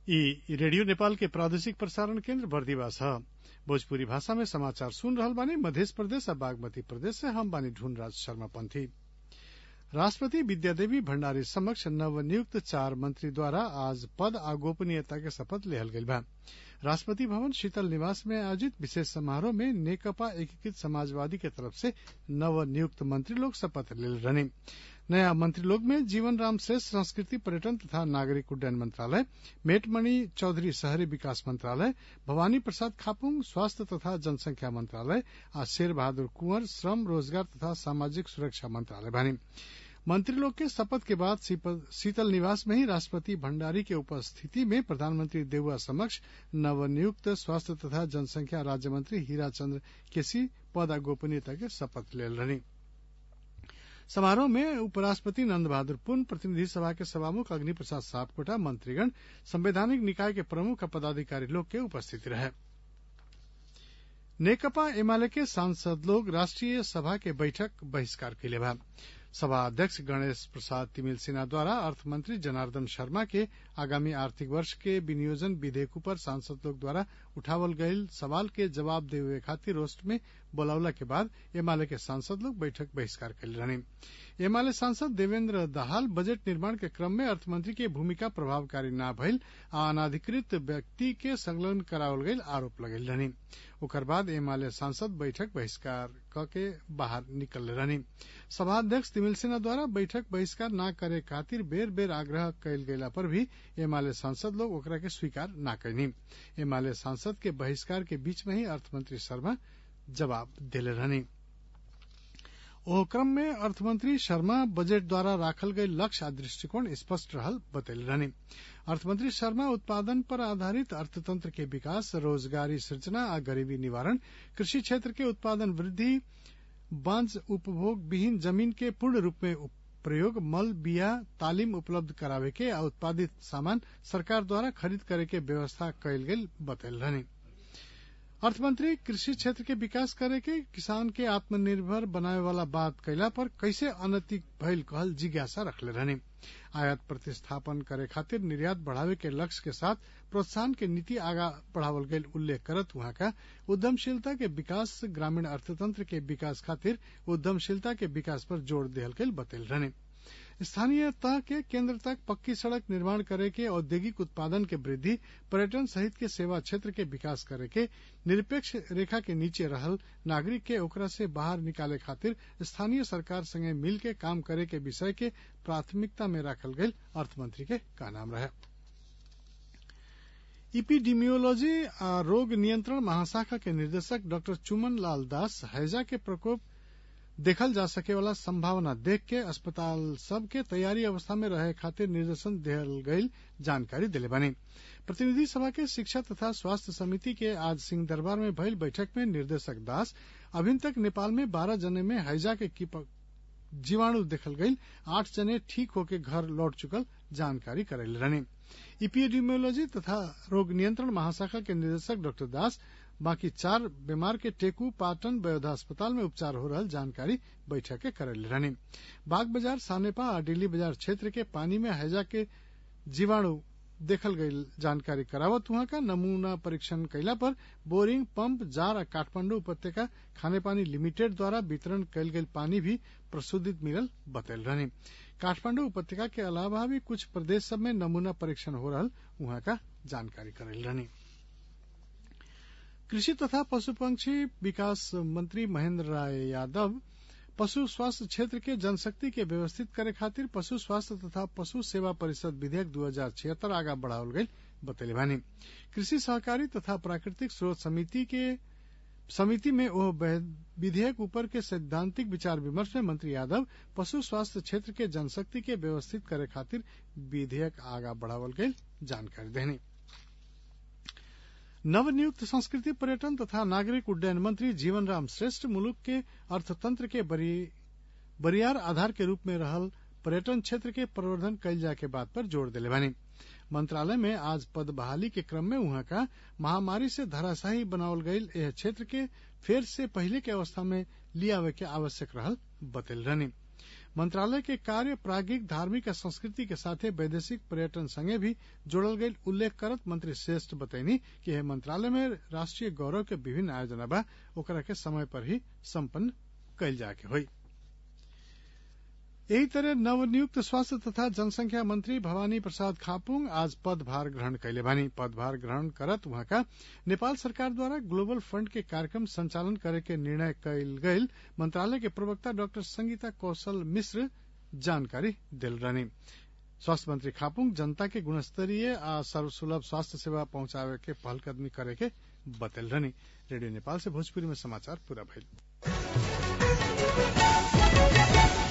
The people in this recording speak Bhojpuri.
ई रेडियो नेपाल के प्रादेशिक प्रसारण केन्द्र बर्दिवास ह भोजपुरी भाषा में समाचार सुन रहल बानी मधेश प्रदेश आ बागमती प्रदेश से हम बानी ढूंढराज शर्मा पंथी राष्ट्रपति विद्यादेवी भण्डारी समक्ष नवनियुक्त चार मंत्री द्वारा आज पद आ गोपनीयता के शपथ लेहल गइल बा राष्ट्रपति भवन शीतल निवास में आयोजित विशेष समारोह में नेकपा एकीकृत समाजवादी के तरफ से नवनियुक्त मंत्री लोग शपथ लेल रहने नया मंत्री लोग में जीवन राम श्रेष्ठ संस्कृति पर्यटन तथा नागरिक उड्डयन मंत्रालय मेटमणि चौधरी शहरी विकास मंत्रालय भवानी प्रसाद खापुंग स्वास्थ्य तथा जनसंख्या मंत्रालय आ शेर बहादुर कुंवर श्रम रोजगार तथा सामाजिक सुरक्षा मंत्रालय बानी मंत्री लोग के शपथ के बाद शीतल निवास में ही राष्ट्रपति भण्डारी के उपस्थिति में प्रधानमंत्री देउवा समक्ष नवनियुक्त स्वास्थ्य तथा जनसंख्या राज्य मंत्री हीरा चंद्र केसी पद आ गोपनीयता के शपथ लेल रहनी समारोह में उपराष्ट्रपति नंद बहादुर पुन प्रतिनिधि सभा के सभामुख अग्नि प्रसाद सापकोटा मंत्रीगण संवैधानिक निकाय के प्रमुख पदाधिकारी लोग के उपस्थिति रहे नेकपा एमाले के सांसद लोग राष्ट्रीय सभा के बैठक बहिष्कार कैले बा सभा अध्यक्ष गणेश प्रसाद तिमिल सिन्हा द्वारा अर्थमंत्री जनार्दन शर्मा के आगामी आर्थिक वर्ष के विनियोजन विधेयक पर सांसद लोग द्वारा उठावल गयल सवाल के जवाब देवे खातिर रोस्ट में बोलावला के बाद एमाले के सांसद लोग बैठक बहिष्कार कैले रहने एमाले सांसद देवेन्द्र दाहाल बजट निर्माण के क्रम में अर्थमंत्री के भूमिका प्रभावकारी न भइल आ अनाधिकृत व्यक्ति के संलग्न करावल गयल आरोप लगेल रहनी ओकर बाद एमाले सांसद बैठक बहिष्कार क के बाहर निकल रहनी सभाध्यक्ष तिमिल सिन्हा द्वारा बैठक बहिष्कार न करे खातिर बेर बेर आग्रह कयल गेला पर भी एमाले सांसद लोग ओकरा के स्वीकार न कैनी एमाले सांसद के बहिष्कार के बीच में ही अर्थमंत्री शर्मा जवाब देले रहनी ओह क्रम में अर्थमंत्री शर्मा बजट द्वारा राखल गई लक्ष्य आ दृष्टिकोण स्पष्ट रहल बतैले रहनी अर्थमंत्री शर्मा उत्पादन पर आधारित अर्थतंत्र के विकास रोजगारी सृजना आ गरीबी निवारण कृषि क्षेत्र के उत्पादन वृद्धि बांझ उपभोग विहीन जमीन के पूर्ण रूप में प्रयोग मल बिया तालीम उपलब्ध करावे के आ उत्पादित सामान सरकार द्वारा खरीद करे के व्यवस्था कयल गेल बतैल रहनी अर्थमंत्री कृषि क्षेत्र के विकास करे के किसान के आत्मनिर्भर बनावे वाला बात कैला पर कैसे अनैतिक भइल कहल जिज्ञासा रखले रहने आयात प्रतिस्थापन करे खातिर निर्यात बढ़ावे के लक्ष्य के साथ प्रोत्साहन के नीति आगा बढ़ावल गयल उल्लेख करत वहां का उद्यमशीलता के विकास ग्रामीण अर्थतंत्र के विकास खातिर उद्यमशीलता के विकास पर जोर देहल गयल बतैल रहने स्थानीय तह के केंद्र तक पक्की सड़क निर्माण करे के औद्योगिक उत्पादन के वृद्धि पर्यटन सहित के सेवा क्षेत्र के विकास करे के निरपेक्ष रेखा के नीचे रहल नागरिक के ओकरा से बाहर निकाले खातिर स्थानीय सरकार संगे मिल के काम करे के विषय के प्राथमिकता में राखल गयल अर्थमंत्री के का नाम रहे इपीडीमियोलॉजी आ रोग नियंत्रण महाशाखा के निदेशक डॉक्टर चुमन लाल दास हैजा के प्रकोप देखल जा सके वाला संभावना देख के अस्पताल सब के तैयारी अवस्था में रहे खातिर निर्देशन दिहल गईल जानकारी दिले बने प्रतिनिधि सभा के शिक्षा तथा स्वास्थ्य समिति के आज सिंह दरबार में भइल बैठक में निर्देशक दास अभी तक नेपाल में बारह जने में हैजा के जीवाणु देखल गईल आठ जने ठीक होके घर लौट चुकल जानकारी करेल रहने इपीएडिमियोलॉजी तथा रोग नियंत्रण महाशाखा के निदेशक डॉक्टर दास बाकी चार बीमार के टेकू पाटन बयोधा अस्पताल में उपचार हो रहा जानकारी बैठक के करल रहने बाग बाजार सानेपा और दिल्ली बाजार क्षेत्र के पानी में हैजा के जीवाणु देखल गई जानकारी करावत वहां का नमूना परीक्षण कैला पर बोरिंग पंप जार और काठमांडू उपत्यका खाने पानी लिमिटेड द्वारा वितरण कैल गई पानी भी प्रशोधित मिलल बतल रहने काठमांडू उपत्यका के अलावा भी कुछ प्रदेश सब में नमूना परीक्षण हो रहा वहां का जानकारी करल रहनी कृषि तथा पशु पंक्षी विकास मंत्री महेंद्र राय यादव पशु स्वास्थ्य क्षेत्र के जनशक्ति के व्यवस्थित करे खातिर पशु स्वास्थ्य तथा पशु सेवा परिषद विधेयक दू हजार छिहत्तर आगा बढ़ावल गई बतैले बानी कृषि सहकारी तथा प्राकृतिक स्रोत समिति के समिति में ओह विधेयक ऊपर के सैद्धांतिक विचार विमर्श में मंत्री यादव पशु स्वास्थ्य क्षेत्र के जनशक्ति के व्यवस्थित करे खातिर विधेयक आगा बढ़ावल गई जानकारी देनी नवनियुक्त संस्कृति पर्यटन तथा नागरिक उड्डयन मंत्री जीवन राम श्रेष्ठ मुलुक के अर्थतंत्र के बरियार आधार के रूप में रहल पर्यटन क्षेत्र के प्रवर्धन कैल जाए के बात पर जोर दिले बानी मंत्रालय में आज पद बहाली के क्रम में वहां का महामारी से धराशाही बनावल गईल यह क्षेत्र के फेर से पहले के अवस्था में लियावे के आवश्यक रहल बतल रहनी मंत्रालय के कार्य प्राज्ञिक धार्मिक आ संस्कृति के साथे वैदेशिक पर्यटन संगे भी जोड़ल गईल उल्लेख करत मंत्री श्रेष्ठ बतैनी कि यह मंत्रालय में राष्ट्रीय गौरव के विभिन्न आयोजना बा ओकरा के समय पर ही सम्पन्न कैल जाके होई यही तरह नवनियुक्त स्वास्थ्य तथा जनसंख्या मंत्री भवानी प्रसाद खापुंग आज पदभार ग्रहण कैले बानी पदभार ग्रहण करत वहाँका नेपाल सरकार द्वारा ग्लोबल फंड के कार्यक्रम संचालन करे के निर्णय कैल गईल मंत्रालय के प्रवक्ता डाक्टर संगीता कौशल मिश्र जानकारी दिल रहनी स्वास्थ्य मंत्री खापुंग जनता के गुणस्तरीय आ सर्वसुलभ स्वास्थ्य सेवा पहुंचावे के पहलकदमी करे के बतल रहनी रेडियो नेपाल से भोजपुरी में समाचार पूरा भइल